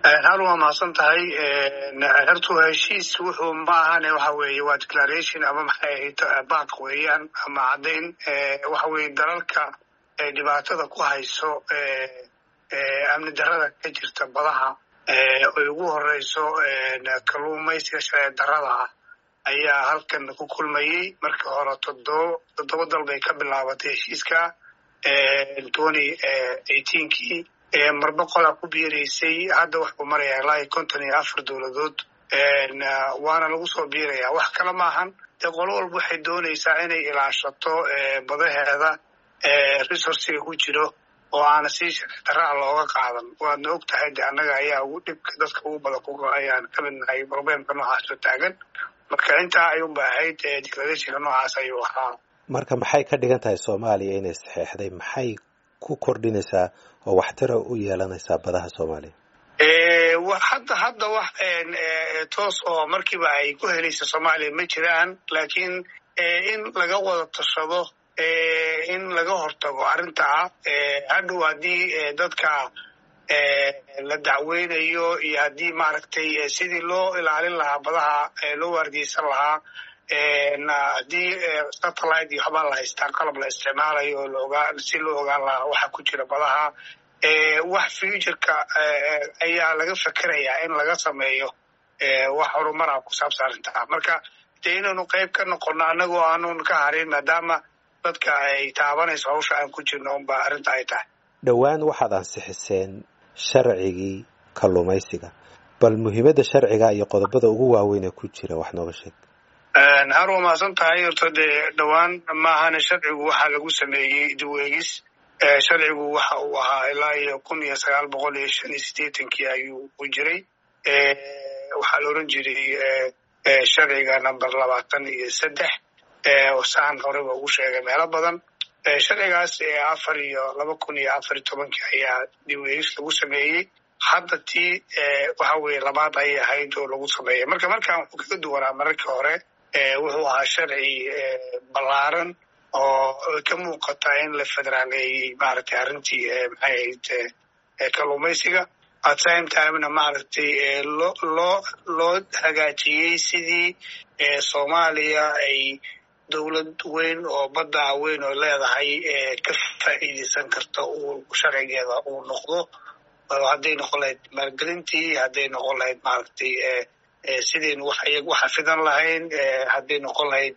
hal waa mahadsan tahay hortu heshiis wuxuu ma ahane waxa weeye waa declaration ama maxay ahayd baaq weeyaan ama caddayn waxa weeye dalalka dhibaatada ku hayso amni darada ka jirta badaha oy ugu horeyso kalluumaysiga sharci darada ah ayaa halkan ku kulmayey markii hore todoba toddoba dal bay ka bilaabatay heshiiska twenty eighteenkii marba qolaa ku biiraysay hadda waxuu maraya ilaa iyo konton iyo afar dowladood waana lagu soo biiraya wax kale maahan dee qolo walba waxay doonaysaa inay ilaashato badaheeda resourciga ku jiro oo aana si sharci daraa looga qaadan waadna og tahay de annaga ayaa ugu dhibka dadka ugu badan ku ayaan ka mid nahay problemka noocaasoo taagan marka intaa ayuunba ahayd declarationka noocaas ayuu ahaa marka maxay ka dhigan tahay soomaaliya inay saxeexday maxay ku kordhinaysaa oo waxtara u yeelanaysaa badaha soomaaliya hadda hadda wax toos oo markiiba ay ku helaysa soomaaliya ma jiraan laakiin in laga wada tashado in laga hortago arrintaa hadhow haddii dadka la dacweynayo iyo haddii maaragtay sidii loo ilaalin lahaa badaha loo waardiyeysan lahaa haddii satellite iyo waxbaa la haystaa qalab la isticmaalayo oo laogaa si loo ogaan lahaa waxa ku jira badaha wax futureka ayaa laga fekerayaa in laga sameeyo wax horumara ku saabsan arrintaa marka dee inaynu qayb ka noqono annagoo aanun ka harin maadaama dadka ay taabanayso hawsha aan ku jirno unba arrinta ay tahay dhowaan waxaad ansixiseen sharcigii kalluumaysiga bal muhiimadda sharciga iyo qodobada ugu waaweyn ee ku jira wax nooga sheeg har waa mahadsan tahay horto dee dhowaan maahane sharcigu waxaa lagu sameeyey diweegis sharcigu waxa uu ahaa ilaa iyo kun iyo sagaal boqol iyo shan iyo siddeetankii ayuu u jiray waxaa la oran jiray sharciga number labaatan iyo saddex saan horeba ugu sheegay meelo badan sharcigaas afar iyo laba kun iyo afar iyo tobankii ayaa diweegis lagu sameeyey hadda tii waxa weeye labaad ayay ahayd oo lagu sameeyay marka markaan wuxuu kaga duwanaa mararkii hore wuxuu ahaa sharci ballaaran oo ka muuqata in la federaaleeyey maaragtay arrintii maxay ahayd kalluumaysiga at same timena maaragtay loo loo loo hagaajiyey sidii soomaaliya ay dowlad weyn oo badda weyn oo leedahay ka faa'iideysan karta uu sharcigeeda uu noqdo hadday noqon lahayd maalgelintii hadday noqon lahayd maaragtay sidaynu wax waxa fidan lahayn hadday noqon lahayd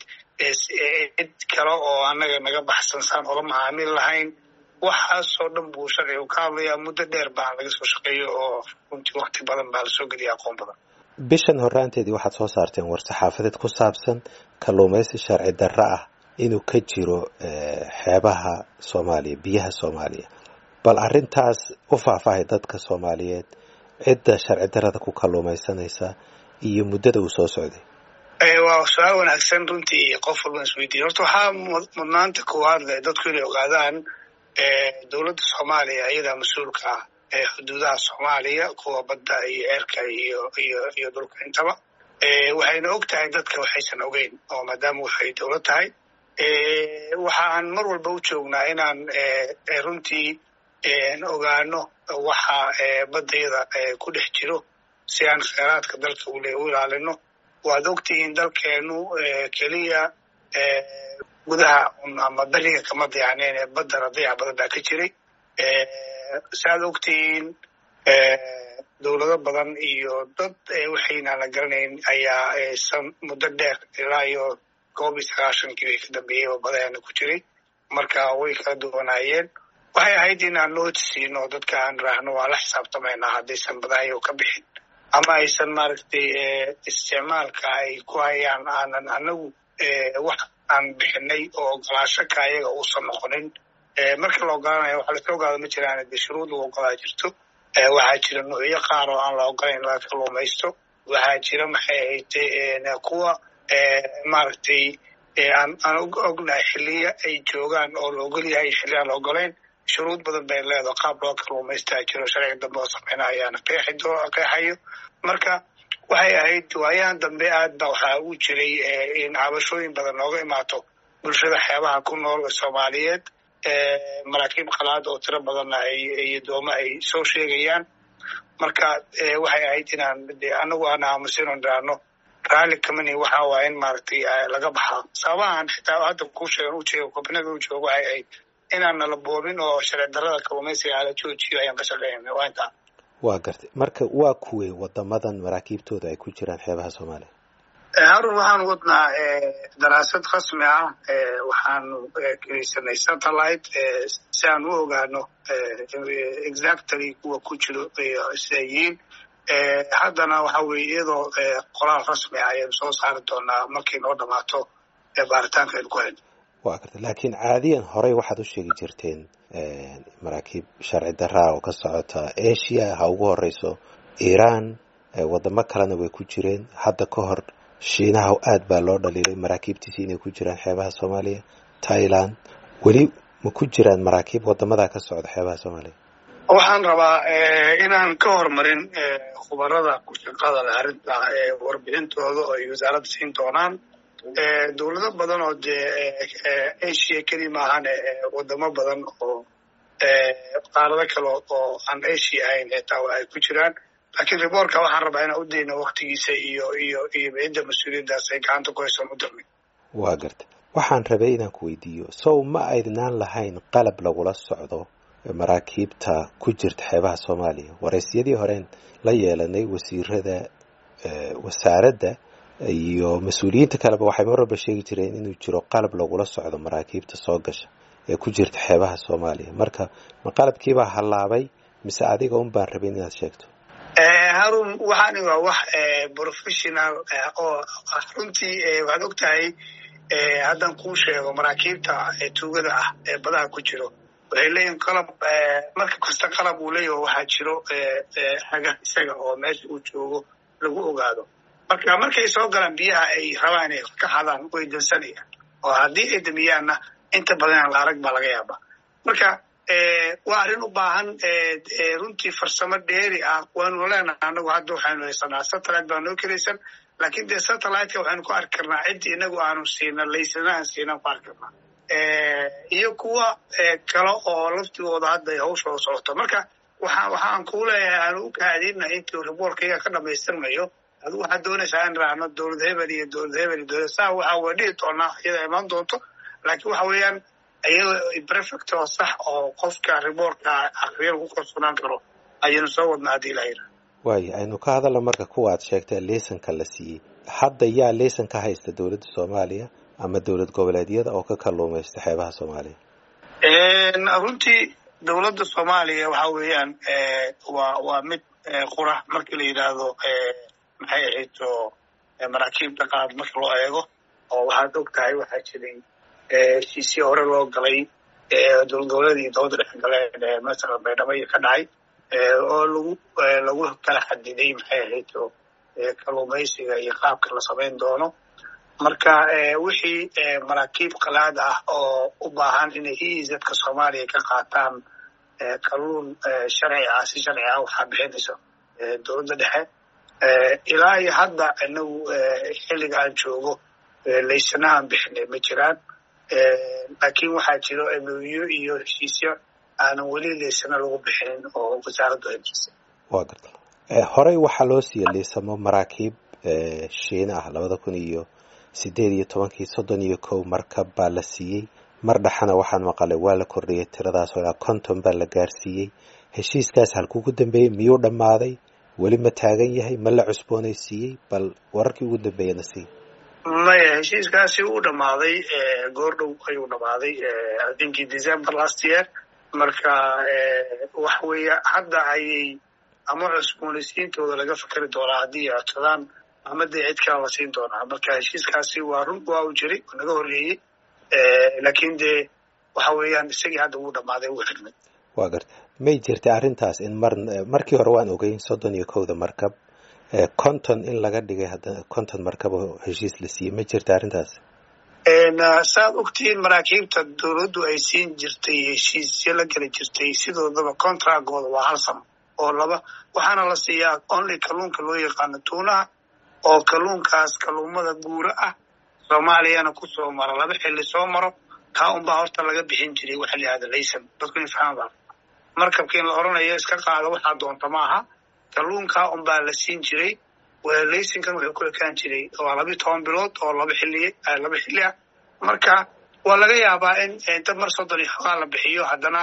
cid kale oo annaga naga baxsan saan ola macaamil lahayn waxaasoo dhan buu sharcigu ka hadlayaa muddo dheer baa laga soo shaqeeyo oo runtii wakti badan baa lasoo geliya aqoon badan bishan horraanteedii waxaad soo saarteen war-saxaafadeed ku saabsan kalluumaysi sharci darro ah inuu ka jiro xeebaha soomaaliya biyaha soomaaliya bal arrintaas u faahfaahay dadka soomaaliyeed cidda sharci darrada ku kalluumaysanaysa iyo muddada uu soo socday waa su-aal wanaagsan runtii qof walban isweydiiya horta waxaa mudnaanta koowaad leh dadku inay ogaadaan dowladda soomaaliya iyadaa mas-uulka ah ee xuduudaha soomaaliya kuwa badda iyo ceerka iyo iyo iyo dhulka intaba waxayna og tahay dadka waxaysan ogeyn oo maadaama waxay dowlad tahay waxaan mar walba u joognaa inaan runtii ogaano waxa baddayada ku dhex jiro si aan kheyraadka dalka u ilaalino waad ogtihiin dalkeenu keliya gudaha ama beriga kama dayaacneen ee baddana dayac badan baa ka jiray saaad ogtihiin dowlado badan iyo dad waxaynaan la garanayn ayaa san muddo dheer ilaa iyo koob iyo sagaashankii way ka dambeeyey oo badaheena ku jiray marka way kala duwanaayeen waxay ahayd inaan nooti siino dadka aan raahno waa la xisaabtamaynaa haddaysan badahayo ka bixin ama aysan maaragtay isticmaalka ay ku hayaan aanan anagu wax aan bixinay oo ogolaasho ka ayaga uusan noqonin marka la ogolaanayo waxa laska ogaada ma jiraan de shuruud lagu ogolaa jirto waxaa jira nuucyo qaar oo aan la ogolayn in laga kalluumaysto waxaa jira maxay ahayd kuwa maaragtay aan aan ognahay xiliya ay joogaan oo la ogol yahay xilli aan la ogolayn shuruud badan bay leedaho qaab loo kalluumaystaa jiro sharciga dambe oo sameyna ayaana qeexayo marka waxay ahayd waayahan dambe aad ba waxaa u jiray in cabashooyin badan nooga imaato bulshada xeebaha ku nool soomaaliyeed maraakiib qalaad oo tiro badanna iyo doome ay soo sheegayaan marka waxay ahayd inaan de anagu aan aamusino dhiraano raalli kamani waxa waa in maaragtay laga baxaa sababahan xitaa hadda kuu sheegan u jeego kobnada u joogo waxay ahayd inaan nala boobin oo sharci darrada kalluumaysiga ala joojiyo ayaan ka shaqeynayna waa intaa waa gartay marka waa kuwey wadamadan maraakiibtooda ay ku jiraan xeebaha soomaaliya harun waxaan wadnaa daraasad rasmi ah waxaanu kelisanay satellite si aan u ogaano exactly kuwa ku jiro siday yihiin haddana waxa weye iyadoo qoraal rasmi ah ayaynu soo saari doonaa markay noo dhamaato baaritaanka aynu ku hayno waa garta laakiin caadiyan horey waxaad u sheegi jirteen maraakiib sharci daraa oo ka socota asia ha ugu horeyso iran wadamo kalena way ku jireen hadda ka hor shiinaha aad baa loo dhaliilay maraakiibtiisi inay ku jiraan xeebaha soomaaliya thailand weli ma ku jiraan maraakiib wadamadaa ka socda xeebaha soomaaliya waxaan rabaa inaan ka hormarin khubarada ku shaqada leh arrinta warbixintooda oo ay wasaaradda siin doonaan dowlado badan oo dee asia keli maahan wadamo badan oo qaarado kale oo aan asia ahayn xitaa ay ku jiraan laakiin riboortka waxaan rabaa inaan u dayno waktigiisa iyo iyo iyo cidda mas-uuliyaddaas ay gacanta ku haysoon u darnay waa garta waxaan rabay inaan ku weydiiyo sow ma aydnaan lahayn qalab lagula socdo maraakiibta ku jirta xeebaha soomaaliya waraysyadii horeen la yeelanay wasiirada wasaaradda iyo mas-uuliyiinta kaleba waxay mar walba sheegi jireen inuu jiro qalab lagula socdo maraakiibta soo gasha ee ku jirta xeebaha soomaaliya marka ma qalabkiibaa hallaabay mise adiga un baan rabin inaad sheegto harun waxaani waa wax professional oo runtii waxaad og tahay haddaan kuu sheego maraakiibta tuugada ah ee badaha ku jiro waxay leeyihin qalab marka kasta qalab uu leeyaho waxaa jiro haga isaga oo meesha uu joogo lagu ogaado marka markay soo galaan biyaha ay rabaan inay ka xadaan way dansanayaan oo haddii ay damiyaanna inta badan la arag baa laga yaabaa marka waa arrin u baahan runtii farsamo dheeri ah waanu leenahay anagu hadda waxaynu haysanaa satellite baa noo kelaysan laakiin dee satelliteka waxaynu ku arki karnaa ciddii inagu aanu siina laysana aan siinaan ku arki karnaa iyo kuwa kale oo laftigooda hadda hawshooda socoto marka waxa waxaan kuu leeyahay aanu u kaadina intii riboorkayga ka dhamaystirmayo adigu waxaad doonaysaa in raacno dowlad hebel iyo dowlad hebel iyo dowlad saa waxa waa dhihi doonaa iyada imaan doonto laakiin waxa weeyaan iyada prefect oo sax oo qofka riboortka akriya lagu kalsoonaan karo ayaynu soo wadnaa haddii ilaha yira waayo aynu ka hadalno marka kuwa aad sheegtay liisanka la siiyey hadda yaa liisan ka haysta dowladda soomaaliya ama dowlad goboleedyada oo ka kalluumaysta xeebaha soomaaliya runtii dowladda soomaaliya waxa weeyaan waa waa mid qura markii la yidhaahdo maxay ahayd oo maraakiibta qaad marka loo eego oo waxaad og tahay waxaa jiray heshiisii hore loo galay dowlad goboleedii dowladda dhex galeen masala baydhabo iyo ka dhacay oo lagu lagu kala xadiday maxay ahayd oo kalluumaysiga iyo qaabka la samayn doono marka wixii maraakiib qalaad ah oo u baahan inay eizadka soomaaliya ka qaataan kalluun sharci ah si sharci ah waxaa bixinaysa dowladda dhexe ilaa iyo hadda inagu xilliga aan joogo laysanahaan bixinay ma jiraan laakiin waxaa jiro emoyo iyo heshiisyo aanan weli laysana lagu bixinin oo wasaaraddu ay bixisay waa garta horey waxaa loo siiya liisamo maraakiib shiina ah labada kun iyo sideed iyo tobankii soddon iyo kow markab baa la siiyey mar dhexana waxaan maqalay waa la kordhiyey tiradaas oo ilaa konton baa la gaarsiiyey heshiiskaas halkuu ku dambeeyey miyuu dhammaaday weli ma taagan yahay ma la cusboonaysiiyey bal wararkii ugu dambeeyana sii maya heshiiskaasi uu dhammaaday goor dhow ayuu dhammaaday inkii december last year marka waxa weeye hadda ayay ama cusboonaysiintooda laga fikeri doonaa haddii ay codsadaan ama dee cid kala la siin doonaa marka heshiiskaasi waa run waa uu jiray oo naga horreeyey laakiin dee waxa weeyaan isagii hadda wuu dhammaaday wuu xirmay waa garta may jirtay arrintaas in mar markii hore waan ogeyn soddon iyo kowda markab konton in laga dhigay haddana konton markab oo heshiis la siiyey ma jirta arrintaas saaad ogtihiin maraakiibta dowladdu ay siin jirtay heshiisyo la geli jirtay sidoodaba contractgooda waa hal sano oo laba waxaana la siiyaa only kalluunka loo yaqaano tuunaha oo kalluunkaas kalluumada guura ah soomaaliyana kusoo maro laba xilli soo maro kaa unbaa horta laga bixin jiray waxa la yihahda laysan dadku in fahmaan baa markabka in la oranayo iska qaado waxaa doonta ma aha kalluunka unbaa la siin jiray laysinkan wuxuu ku ekaan jiray waa labiyo toban bilood oo laba xilli laba xilli ah marka waa laga yaabaa in dad mar soddon iyo xogaa la bixiyo haddana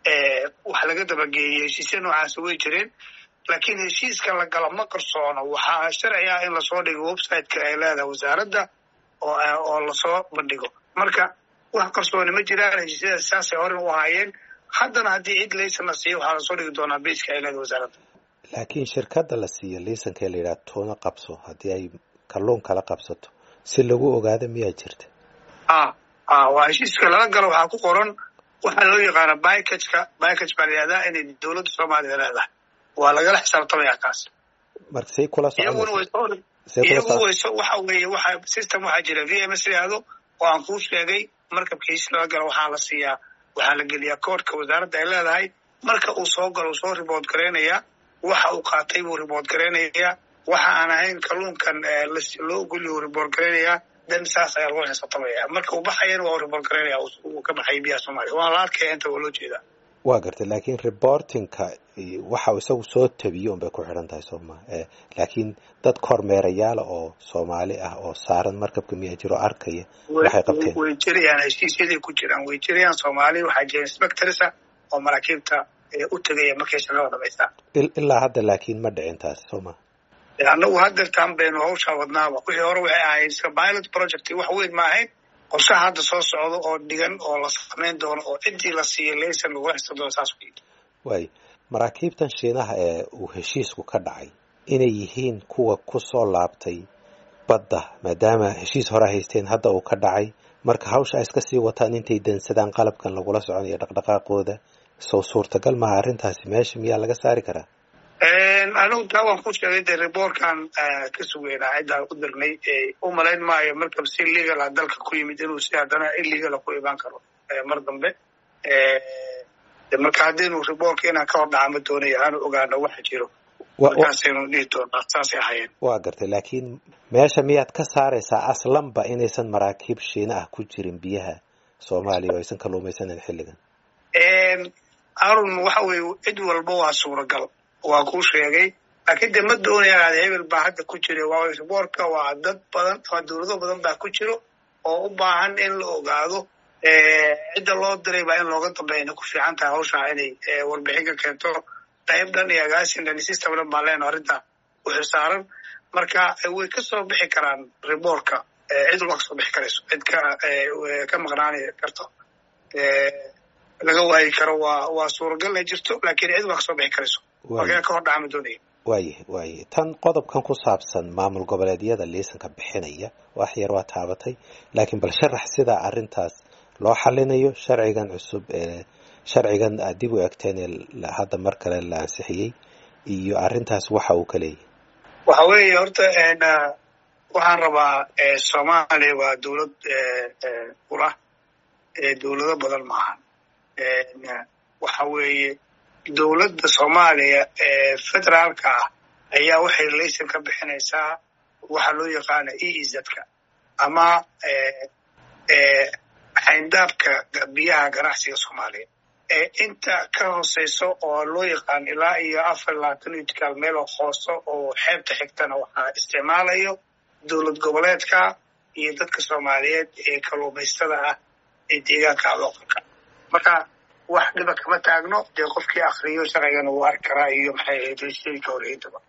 wax laga dabageeyey heshiisya noocaasi way jireen laakiin heshiiska la galo ma qarsoono waxaa sharci ah in lasoo dhigo websiteka ay leedahay wasaaradda oo lasoo bandhigo marka wax qarsooni ma jiraan heshiisyada saasay horen u ahaayeen haddana haddii cid laysan la siiyo waxaa lasoo dhigi doonaa beiska ay leedahay wasaaradda laakiin shirkadda la siiyo liisanka ee la yidhaha tuuna qabso haddii ay kalluun kala qabsato si lagu ogaado miyaa jirta a a waa heshiiska lala galo waxaa ku qoran waxaa loo yaqaana bikajka bikaj baa la yihahdaa inay dowladda soomaaliya leedahay waa lagala xisaabtamaya kaas marka say kula iyaguna iyagu wayso waxa weeye waxa system waxaa jira v m s yihahdo oo aan kuu sheegay markabka heshiis lala galo waxaa la siiyaa waxaa la geliyaa koodhka wasaaradda ay leedahay marka uu soo galo uu soo ribood garaynayaa waxa uu qaatay buu ribood garaynayaa waxa aan ahayn kalluunkan loo ogolya uu ribood garaynayaa dan saas ayaa lagu xisaabtamaya marka uu baxayana waa uu ribood garaynaya uu ka baxay biyaha soomaaliya waa la arkaya inta waa loo jeedaa waa gartay laakiin reportingka waxa isagu soo tabiyo un bay ku xidhan tahay soo maa laakiin dad kormeerayaala oo soomaali ah oo saaran markabka miyaa jiro arkaya waxay qabteen way jirayaan heshiisyaday ku jiraan way jirayaan soomaali waxaa jira inspectorsa oo maraakiibta u tegaya markay shaqada dhamaystaan ilaa hadda laakiin ma dhicin taasi soo maa annagu haddeertaan baynu hawshaa wadnaaba wixii hore waxay ahayd iska pilot project wax weyn ma ahayn qorshaha hadda soo socdo oo dhigan oo la samayn doono oo ciddii la siiyay laysan lagula xisa doono saas wey waay maraakiibtan shiinaha ee uu heshiisku ka dhacay inay yihiin kuwa ku soo laabtay badda maadaama heshiis hore haysteen hadda uu ka dhacay marka hawsha ay iska sii wataan intay dansadaan qalabkan lagula soconayo dhaqdhaqaaqooda sow suurtagal maha arrintaasi meesha miyaa laga saari karaa anigu taa waan ku sheegay dee rebortkan ka sugeynaa ciddaan u dirnay u malayn maayo markab si legal ah dalka ku yimid inuu si haddana illegala ku imaan karo mar dambe marka haddaynu rebortka inaan ka hor dhaca ma doonayo aanu ogaano waxa jiro markaasaynu dhihi doonaa saasay ahaayeen waa gartay laakiin meesha miyaad ka saaraysaa aslanba inaysan maraakiib shiina ah ku jirin biyaha soomaaliya oo aysan kalluumaysanan xilligan arun waxa weeye cid walba waa suuragal waa kuu sheegay laakiin de ma doonayaan ad hebel baa hadda ku jira waa rebortka waa dad badan waa dowlado badan baa ku jiro oo u baahan in la ogaado cidda loo diray baa in looga dambeeyana ku fiican tahay hawshaa inay warbixin ka keento qayb dhan iyo agaasin dhan system dhan baan leenaho arrinta wuxuu saaran marka way ka soo bixi karaan rebortka cid walba ka soo bixi karayso cid ka ka maqnaani karto laga waayi karo waa waa suuragal ay jirto laakiin cid walba ka soo bixi karayso markaa ka hor dhacama doonaya waayahy waayahy tan qodobkan ku saabsan maamul goboleedyada liisanka bixinaya wax yar waa taabatay laakiin bal sharax sida arrintaas loo xalinayo sharcigan cusub ee sharcigan aad dib u egteen ee hadda mar kale la ansixiyey iyo arrintaas waxa uu ka leeyahy waxa weeye horta waxaan rabaa soomaaliya waa dowlad ula dowlado badan maaha waxa weeye dowladda soomaaliya ee federaalka ah ayaa waxay laysan ka bixinaysaa waxa loo yaqaana e izadka ama xayndaabka biyaha ganacsiga soomaaliya inta ka hooseyso oo loo yaqaan ilaa iyo afar labaatan itikaal meel oo hooso oo xeebta xigtana waxaa isticmaalayo dowlad goboleedka iyo dadka soomaaliyeed ee kalluumaystada ah ee deegaanka looqalka marka wax dhiba kama taagno dee qofkii akriyo sharcigana wuu arki karaa iyo maxay ahayd heshiiska horeyntaba